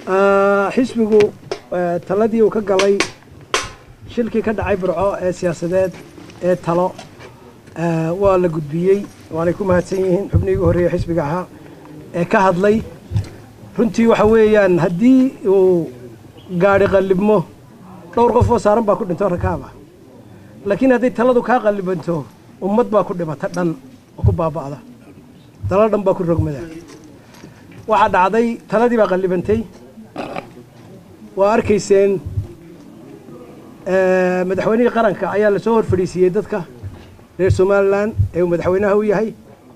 xisbigu taladii uu ka galay shilkii ka dhacay burco ee siyaasadeed ee talo waa la gudbiyey waanay ku mahadsan yihiin xubnihii ugu horreeya xisbiga ahaa ee ka hadlay runtii waxa weeyaan haddii uu gaadhi qallibmo dhowr qof oo saaran baa ku dhinto rakaaba laakiin hadday taladu kaa qallibanto ummad baa ku dhimata dhan oo ku baaba'da talo dhan baa ku rogmada waxaa dhacday taladii baa qallibantay waa arkayseen madaxweynihii qaranka ayaa lasoo hor fadhiisiiyey dadka reer somalilan ee uu madaxweynaha u yahay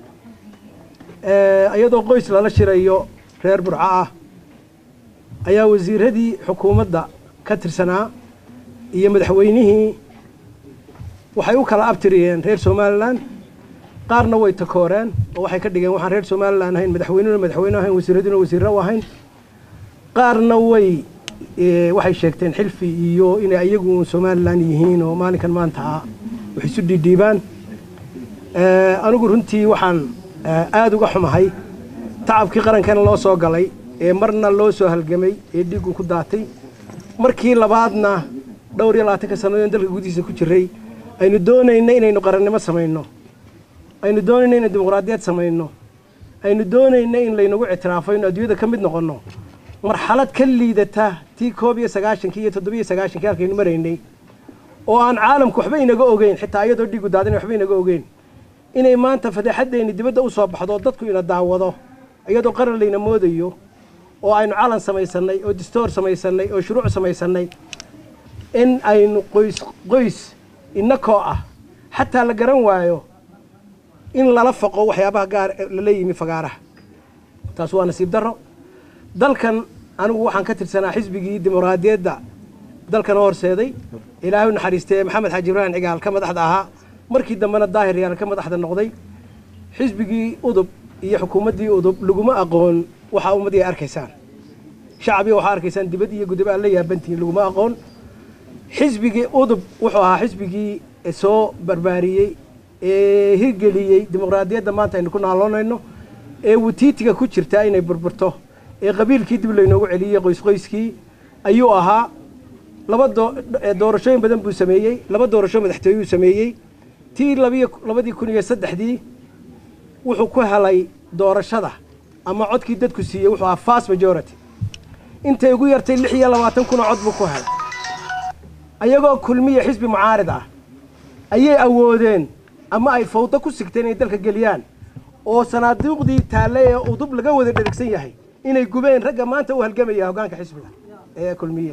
iyadoo qoys lala shirayo reer burco ah ayaa wasiiradii xukuumadda ka tirsanaa iyo madaxweynihii waxay u kala abtiriyeen reer somalilan qaarna way takooreen oo waxay ka dhigeen waxaan reer somalilan ahayn madaxweynuna madaxweyne ahayn wasiiraduna wasiirro u ahayn qaarna way waxay sheegteen xilfi iyo inay iyagu somalilan yihiin oo maalinkan maanta ah wax isu dhiidhiibaan anigu runtii waxaan aada uga xumahay tacabkii qarankana loo soo galay ee marna loo soo halgamay ee dhiiggu ku daatay markii labaadna dhowr iyo labaatanka sannadoon dalka gudihiisa ku jiray aynu doonayna inaynu qarannimo samayno aynu doonayna inaynu dimuqraadiyad samayno aynu doonayna in laynagu ictiraafo inu adduunyada ka mid noqonno marxalad ka liidata tii koob iyo sagaashankii iyo toddobiyo sagaashankii halkaynu maraynay oo aan caalamku waxba inaga ogeyn xitaa iyadoo dhiigu daadina waxba inaga ogeyn inay maanta fadeexaddeenni dibadda u soo baxdo oo dadku ina daawado iyadoo qaran layna moodayo oo aynu calan samaysannay oo distoor samaysannay oo shuruuc samaysannay in aynu qoys qoys innakoo ah xataa la garan waayo in lala faqo waxyaabaha gaar lala yimi fagaaraha taas waa nasiib darro dalkan anigu waxaan ka tirsanaa xisbigii dimuqraadiyadda dalkana horseeday ilaahay u naxariistee maxamed xaaji ibraahim cigaal ka madaxda ahaa markii dambena daahir yaal ka madaxda noqday xisbigii udub iyo xukuumaddii udub laguma aqoon waxaa ummadii ay arkaysaan shacbiga waxaa arkaysaan dibad iyo gudub aan la yaabantihiin laguma aqoon xisbigii udub wuxuu ahaa xisbigii soo barbaariyey ee hirgeliyey dimuqraadiyadda maanta aynu ku naaloonayno ee wutiitiga ku jirta inay burburto ee qabiilkii dib laynoogu celiyey qoysqoyskii ayuu ahaa laba doorashooyin badan buu sameeyey laba doorasho madaxtooyuu sameeyey tii labadii kun iyo saddexdii wuxuu ku helay doorashada ama codkii dadku siiyey wuxuu ahaa fast majority intay ugu yartay lix iyo labaatan kunoo cod buu ku helay ayagoo kulmiya xisbi mucaarid ah ayay awoodeen ama ay fawdo ku sigteen inay dalka geliyaan oo sanaaduuqdii taalle ee udub laga wada dherigsan yahay inay gubeen ragga maanta u halgamaya hoggaanka xisbiga ee kulmiye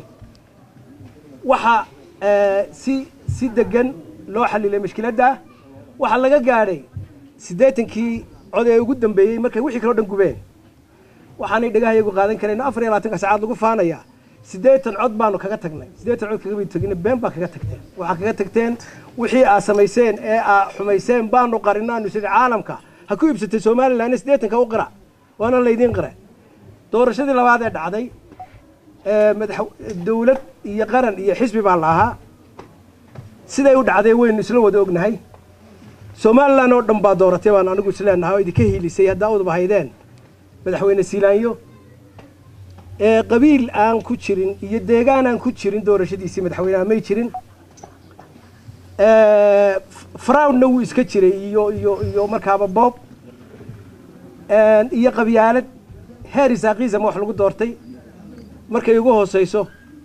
waxaa si si degan loo xalilay mashkiladda waxaa laga gaadhay siddeetankii cod ee ugu dambeeyey markay wixii kaleo dhan gubeen waxaanay dhagahayagu qaadan karayno afar iyo labaatanka sacaad lagu faanayaa siddeetan cod baanu kaga tagnay siddeetan cod kaga tagina been baa kaga tagteen waxaa kaga tagteen wixii aad samayseen ee aad xumayseen baanu qarinaanu sida caalamka ha ku iibsatay somalilan siddeetanka u qira waana laydiin qira doorashadii labaad ee dhacday madax dawlad iyo qaran iyo xisbi baa la ahaa siday u dhacday waynu isla wada ognahay somalilan oo dhan baa dooratay baan anigu isleenahay oo idinka hiilisay haddaa udub haydeen madaxweyne siilaanyo ee qabiil aan ku jirin iyo deegaan aan ku jirin doorashadiisii madaxweyneha may jirin froudna wuu iska jiray iyo iyo iyo markaaba boob iyo qabyaalad heer isaaqiisama wax lagu doortay markay ugu hooseyso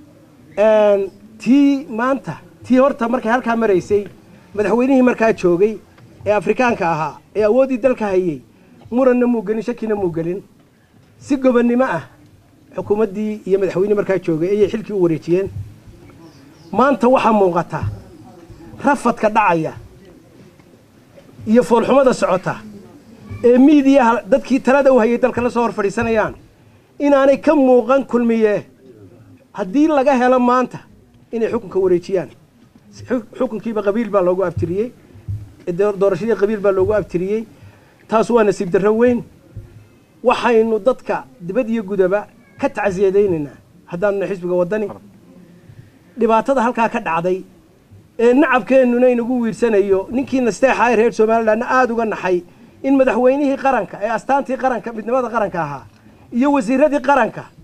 tii maanta tii horta markay halkaa maraysay madaxweynihii markaa joogay ee afrikaanka ahaa ee awooddii dalka hayey muranna muu gelin shakina muu gelin si gobonnimo ah xukuumaddii iyo madaxweynihii markaa joogay ayay xilkii u wareejiyeen maanta waxaa muuqata rafadka dhacaya iyo foolxumada socota ee miidiyaha dadkii talada u hayay dalka la soo hor fadhiisanayaan inaanay ka muuqan kulmiye haddii laga helo maanta inay xukunka wareejiyaan xukunkiiba qabiil baa loogu abtiriyey doorashadii qabiil baa loogu abtiriyey taas waa nasiib darro weyn waxaynu dadka dibad iyo gudaba ka tacsiyadaynaynaa haddaanuna xisbiga waddani dhibaatada halkaa ka dhacday ee nacabkeennuna inagu wiirsanayo ninkii nasteexa ee reer somalilandna aada uga naxay in madaxweynihii qaranka ee astaantii qaranka midnimada qaranka ahaa iyo wasiiradii qaranka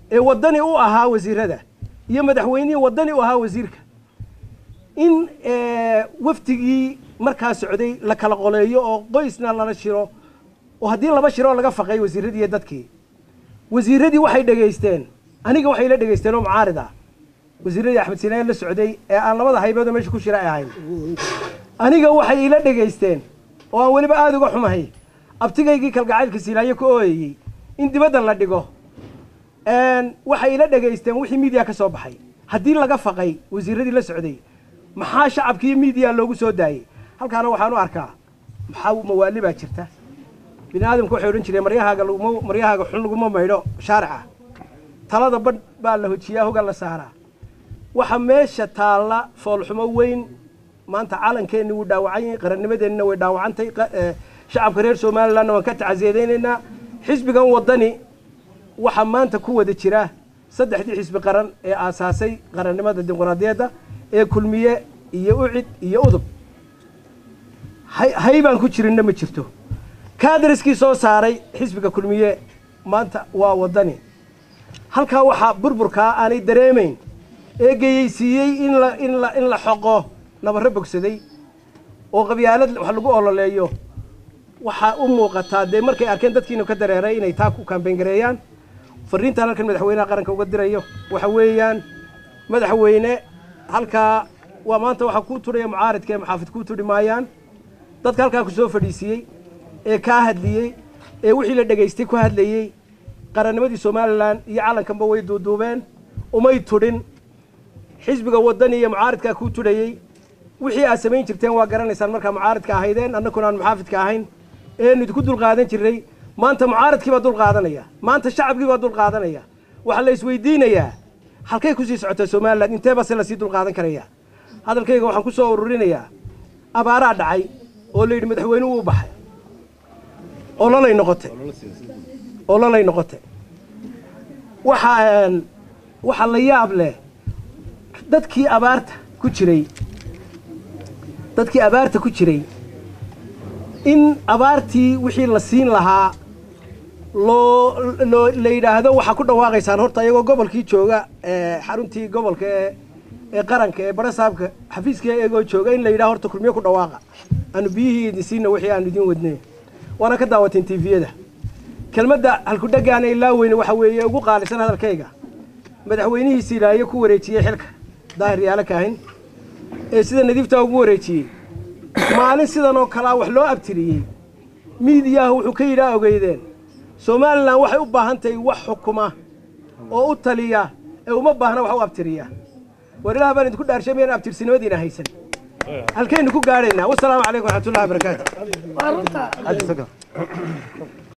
ee waddani u ahaa wasiirada iyo madaxweynihii waddani u ahaa wasiirka in wafdigii markaa socday la kala qoleeyo oo qoysna lala shiro oo haddii laba shiroo laga faqay wasiiradii iyo dadkii wasiiradii waxay dhegaysteen aniga waxay la dhegaysteen oo mucaarida wasiiradii axmed sinaaye la socday ee aan labada haybeedoo meesha ku shira ay ahayn aniga waxay ila dhegaysteen oo aan weliba aada uga xumahay abtigaygii kalgacaylka silaayo ka ooyayey in dibadda la dhigo waxay ila dhegaysteen wixii miidiya ka soo baxay haddii laga faqay wasiiradii la socday maxaa shacabkiiyo miidiya loogu soo daayey halkaana waxaan u arkaa maxaa mawaali baa jirta bini aadamku waxay odhan jireen maryahaaga laguma maryahaaga xun laguma maydho shaarica talada badh baa la hojiyaa hoga la saaraa waxa meesha taalla foolxumo weyn maanta calankeenni wuu dhaawacan yahay qarannimadeenina way dhaawacantay shacabka reer somalilandna waan ka tacasiyadaynaynaa xisbigan waddani waxaa maanta ku wada jira saddexdii xisbi qaran ee aasaasay qarannimada dimuqraadiyadda ee kulmiye iyo ucid iyo udub hay baan ku jirinna ma jirto kaadariskii soo saaray xisbiga kulmiye maanta waa waddani halkaa waxaa burburkaa aanay dareemayn ee geyeysiiyey in la in la in la xoqo nabarro bogsaday oo qabyaalad wax lagu ololeeyo waxaa u muuqataa dee markay arkeen dadkiinu ka dareeray inay taa ku kaambeyn gareeyaan fariintaan halkan madaxweynaha qaranka uga dirayo waxa weeyaan madaxweyne halkaa waa maanta waxaa kuu tudhaya mucaaridka ee maxaafid kuu tudhi maayaan dadka halkaa ku soo fadhiisiiyey ee kaa hadliyey ee wixii la dhegaystay ku hadlayey qarannimadii somalilan iyo calankanba way duuduubeen umay tudhin xisbiga waddani iyo mucaaridkaa kuu tudhayey wixii aad samayn jirteen waa garanaysaan markaa mucaaridka ahaydeen annakuna aan muxaafidka ahayn eenu idinku dulqaadan jirnay maanta mucaaridkii baa dulqaadanaya maanta shacabkii baa dulqaadanaya waxaa la isweydiinayaa halkay kusii socotaa somalilan intee base lasii dulqaadan karaya hadalkayga waxaan ku soo ururinayaa abaaraa dhacay oo la yidhi madaxweynuhu u baxay ololay noqotay ololay noqotay waxa waxaa la yaab leh dadkii abaarta ku jiray dadkii abaarta ku jiray in abaartii wixii la siin lahaa loo loo la yidhaahdo waxaa ku dhawaaqaysaan horta iyagoo gobolkii jooga xaruntii gobolka ee ee qaranka ee barasaabka xafiiska iyagoo jooga in la yidhaha horta kulmiye ku dhawaaqa aanu biyihii idin siina wixii aanu idin wadnay waana ka daawateen tviyada kelmadda halkudhagaana ilaa weyne waxa weeye ugu qaalisan hadalkayga madaxweynihii silaayo ku wareejiyey xilka daahir yaala kaahin ee sida nadiiftaa ugu wareejiyey maalin sidan oo kalea wax loo abtiriyey miidiyaha wuxuu ka yidhaa ogeydeen somalilan waxay u baahan tahay wax xukuma oo u taliya ee uma baahna wax u abtiriya war ilaah baan idinku dhaarshay miyaan abtirsinimadiina haysan halkaynu ku gaadhaynaa wasalaamu calaykum waraxmatullahi wabarakaatu